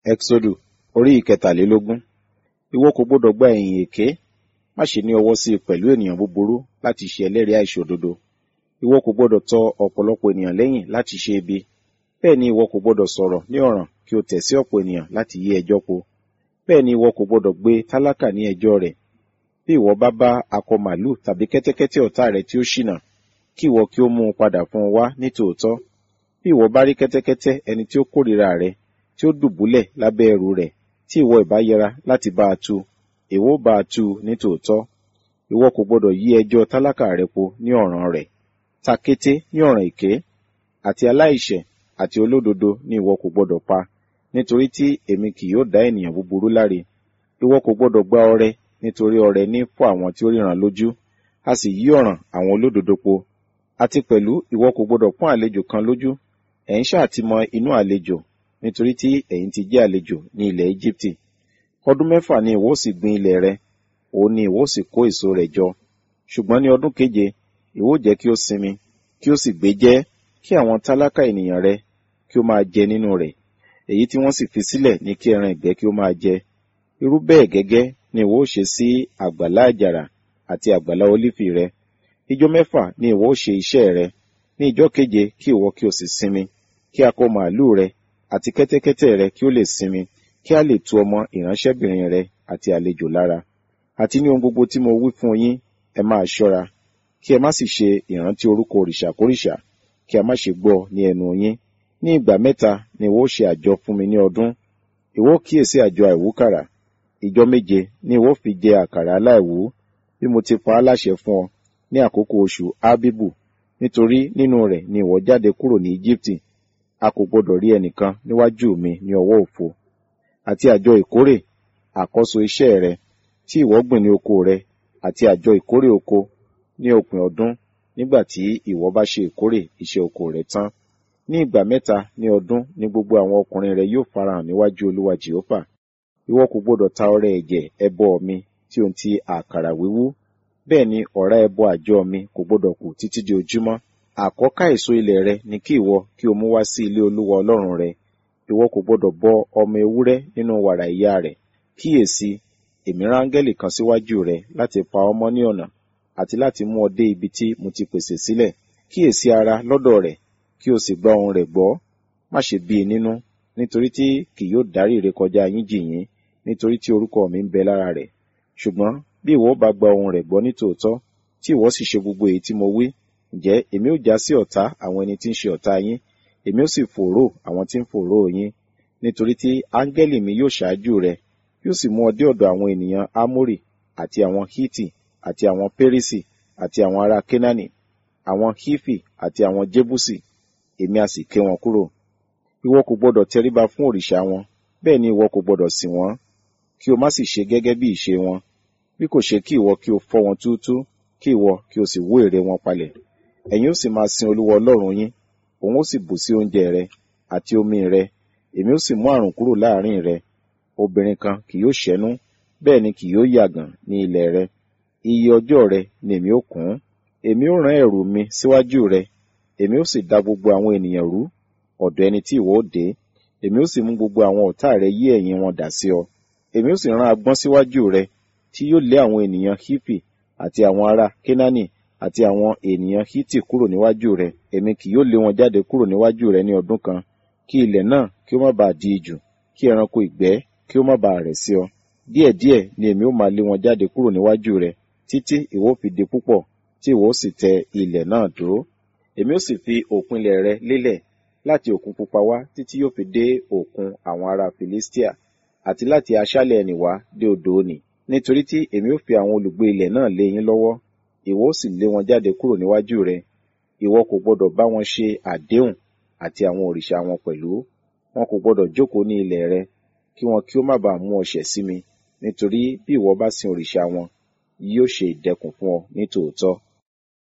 Ẹ́xódù orí ìkẹtàlélógún. Ìwọ kò gbọdọ̀ gba ẹ̀yìn èké, má ṣe ní ọwọ́ sí i pẹ̀lú ènìyàn búburú láti ṣe ẹlẹ́rìí àìṣòdodo. Ìwọ kò gbọdọ̀ tọ ọ̀pọ̀lọpọ̀ ènìyàn lẹ́yìn láti ṣe ibi. Bẹ́ẹ̀ ni ìwọ kò gbọdọ̀ sọ̀rọ̀ ní ọ̀ràn kí o tẹ̀ sí ọ̀pọ̀ ènìyàn láti yí ẹjọ́ po. Bẹ́ẹ̀ ni ìwọ kò gbọdọ̀ gbé tálákà ní ẹjọ́ rẹ̀. Bí ìwọ bá bá akọ màlúù tàbí kẹ́tẹ́kẹ́tẹ́ ọ̀tá rẹ tí ó ṣìnà, kí ìwọ kí ó mú un padà fún un wá ní tòótọ́. Bí ìwọ bá rí kẹ́tẹ́kẹ́tẹ́ ẹni tí ó kórìíra rẹ, tí ó dùbúlẹ̀ lábẹ́ ẹrù rẹ̀, tí ìwọ ìbá yẹra láti bá a tu, èwo bá a tu ní tòótọ́. Ìwọ kò gbọdọ̀ yí ẹjọ́ tálákà rẹ po ní ọ̀ràn rẹ̀. Ta kété ní ọ̀ràn èké, àti aláìṣẹ̀ àti olódodo ni ìwọ kò gbọdọ̀ pa, nítorí tí èmi kì yóò dá ènìyàn búburú láre. Ìwọ kò gbọdọ̀ gba ọrẹ, nítorí ọrẹ ní fọ́ àwọn tí ó ríran lójú, a sì yí ọ̀ràn àwọn olódodo po. Àti pẹ̀lú ìwọ kò gbọdọ̀ pọ́n àlejò kan lójú, ẹ̀ ń ṣáà ti mọ inú àlejò, nítorí tí ẹ̀yin ti jẹ́ àlejò ní ilẹ̀ Íjíbítì. Ọdún mẹ́fà ni ìwọ ó sì gbin ilẹ̀ rẹ, òun ni ìwọ ó sì kó èso rẹ̀ jọ. Ṣùgbọ́n ní ọdún keje, ìwọ ó jẹ́ kí ó sinmi, kí ó sì gbé jẹ́, kí àwọn tálákà ènìyàn rẹ kí ó máa jẹ nínú rẹ̀. Èyí tí wọ́n sì fi sílẹ̀ ní kí ẹran ìgbẹ́ kí ó máa jẹ. Irú bẹ́ẹ̀ gẹ́gẹ́ ni ìwọ ó ṣe sí àgbàlá àjàrà àti àgbàlá ólífì rẹ. Ijọ́ mẹ́fà ni ìwọ ó ṣe iṣẹ́ rẹ. Ní ijọ́ keje kí ìwọ kí o sì sinmi, kí akọ màlúù rẹ àti kẹ́tẹ́kẹ́tẹ́ rẹ kí ó lè sinmi, kí a lè tu ọmọ ìránṣẹ́bìnrin rẹ àti àlejò lára. Àti ní ohun gbogbo tí mo wí fún yín, ẹ máa ṣọ́ra, kí ẹ má sì ṣe ìrántí orúkọ òrìṣàkórìṣà, kí a má ṣe gbọ́ ní ẹnu yín. Ní ìgbà mẹ́ta ni ìwọ ó ṣe àjọ fún mi ní ọdún. Ìwọ ó kíyèsí àjọ àìwúkàrà. Ìjọ méje ni ìwọ fi jẹ àkàrà aláìwú, bí mo ti pa á láṣẹ fún ọ ní àkókò oṣù Ábíbù, nítorí nínú rẹ̀ ni ìwọ jáde kúrò ní Íjíbítì. A kò gbọdọ̀ rí ẹnìkan níwájú mi ní ọwọ́ òfo. Àti àjọ ìkórè, àkọ́so iṣẹ́ rẹ, tí ìwọ gbìn ní oko rẹ, àti àjọ ìkórè oko ní òpin ọdún, nígbà tí ìwọ bá ṣe ìkórè iṣẹ́ oko rẹ tán. Ní ìgbà mẹ́ta ní ọdún ni gbogbo àwọn ọkùnrin rẹ yóò farahàn níwájú Olúwa Jèhófà. Ìwọ kò gbọdọ̀ ta ọrẹ ẹ̀jẹ̀ ẹbọ mi tí ohun ti àkàrà wíwú. Bẹ́ẹ̀ ni ọ̀rá ẹbọ àjọ mi kò gbọdọ̀ kù títí di ojúmọ́. Àkọ́ká èso ilẹ̀ rẹ ni kí ìwọ kí o mú wá sí ilé Olúwa Ọlọ́run rẹ. Ìwọ kò gbọdọ̀ bọ ọmọ ewúrẹ́ nínú wàrà ìyá rẹ̀. Kíyèsí, èmi rán áńgẹ́lì kan síwájú rẹ láti pa ọ́ mọ́ ní ọ̀nà, àti láti mú ọ dé ibi tí mo ti pèsè sílẹ̀. Kíyèsí ara lọ́dọ̀ rẹ̀, kí o sì gba ohùn rẹ̀ gbọ́. Má ṣe bí i nínú, nítorí tí kì yóò dárí ìrékọjá yín jì yín, nítorí tí orúkọ mi ń bẹ lára rẹ̀. Ṣùgbọ́n bí ìwọ bá gba ohùn rẹ̀ gbọ́ ní tòótọ́, tí ìwọ sì ṣe gbogbo èyí tí mo wí, ǹjẹ́ èmi ó já sí ọ̀tá àwọn ẹni tí ń ṣe ọ̀tá yín, èmi ó sì fòòró àwọn tí ń fòòró yín. Nítorí tí áńgẹ́lì mi yóò ṣáájú rẹ, yóò sì mú ọ dé ọ̀dọ̀ àwọn ènìyàn Ámórì, àti àwọn Hítì, àti àwọn Pérísì, àti àwọn ará Kénáánì, àwọn Hífì, àti àwọn Jébúsì, èmi a sì ké wọn kúrò. Ìwọ kò gbọdọ̀ tẹríba fún òrìṣà wọn, bẹ́ẹ̀ ni ìwọ kò gbọdọ̀ sìn wọ́n, kí o má sì ṣe gẹ́gẹ́ bí ìṣe wọn, bí kò ṣe kí ìwọ kí o fọ́ wọn túútúú, kí ìwọ kí o sì wó ère wọn palẹ̀. Ẹ̀yin ó sì máa sin Olúwa Ọlọ́run yín, òun ó sì bù sí oúnjẹ rẹ àti omi rẹ, èmi ó sì mú àrùn kúrò láàrin rẹ. Obìnrin kan kì yóò ṣẹ́nú, bẹ́ẹ̀ ni kì yóò yàgàn ní ilẹ̀ rẹ. Iye ọjọ́ rẹ ni èmi ó kún. Èmi ó rán ẹ̀rù mi síwájú rẹ, èmi ó sì da gbogbo àwọn ènìyàn rú, ọ̀dọ̀ ẹni tí ìwọ ó dé. Èmi ó sì mú gbogbo àwọn ọ̀tá rẹ yí ẹ̀yìn wọn dà sí ọ. Èmi ó sì rán agbọ́n síwájú rẹ, tí yóò lé àwọn ènìyàn Hífì àti àwọn ará Kénáánì àti àwọn ènìyàn Hítì kúrò níwájú rẹ. Èmi kì yóò lé wọn jáde kúrò níwájú rẹ ní ọdún kan, kí ilẹ̀ náà kí ó má bàa di ijù, kí ẹranko ìgbẹ́ kí ó má bàa rẹ̀ sí ọ. Díẹ̀díẹ̀ ni èmi ó máa lé wọn jáde kúrò níwájú rẹ, títí ìwọ fi di púpọ̀, tí ìwọ ó sì tẹ ilẹ̀ náà dúró. Èmi ó sì fi òpinlẹ̀ rẹ lélẹ̀ láti òkun pupa wá títí yóò fi dé òkun àwọn ará Filistia, àti láti aṣálẹ̀ ẹnì wá dé odò òní. Nítorí tí èmi ó fi àwọn olùgbé ilẹ̀ náà lé yín lọ́wọ́, ìwọ ó sì lé wọn jáde kúrò níwájú rẹ. Ìwọ kò gbọdọ̀ bá wọn ṣe àdéhùn àti àwọn òrìṣà wọn pẹ̀lú. Wọn kò gbọdọ̀ jókòó ní ilẹ̀ rẹ, kí wọn kí ó má bàa mú ọ ṣẹ̀ sí mi, nítorí bí ìwọ bá sin òrìṣà wọn, yóò ṣe ìdẹkùn fún ọ ní tòótọ́.